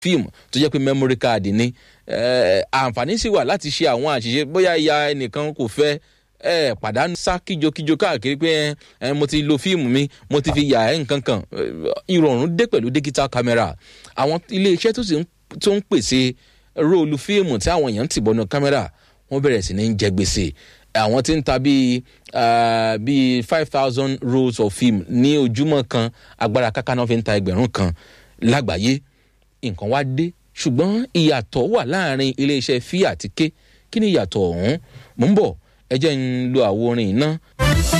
fíìmù tó jẹ́ pé memory card ni àǹfààní sì wà láti ṣe àwọn àṣìṣe bóyá ìyá ẹnìkan kò fẹ́ ẹ pàdánù sá kíjokíjo káàkiri pé ẹ mo ti lo fíìmù mi mo ti fi yà ẹ nǹkan kan ìrọ̀rùn dé pẹ̀lú digital camera àwọn iléeṣẹ́ tó sì ń pèsè róòlù fíìmù tí àwọn èèyàn ń tìbọnú kámẹ́rà wọ́n bẹ̀rẹ̀ sí ní jẹ gbèsè àwọn tí ń ta bíi bíi five thousand rolls of film ní ojúmọ́ kan agbára káká náà fi ń ta ẹgbẹ̀rún kan lágbàáyé nǹkan wá dé ṣùgbọ́n ìyàtọ̀ wà láàrin iléeṣẹ́ fí àti ké kí ni ìyàtọ̀ ọ̀hún mò ń bọ̀ ẹ jẹ́ ń lo àwo orin iná.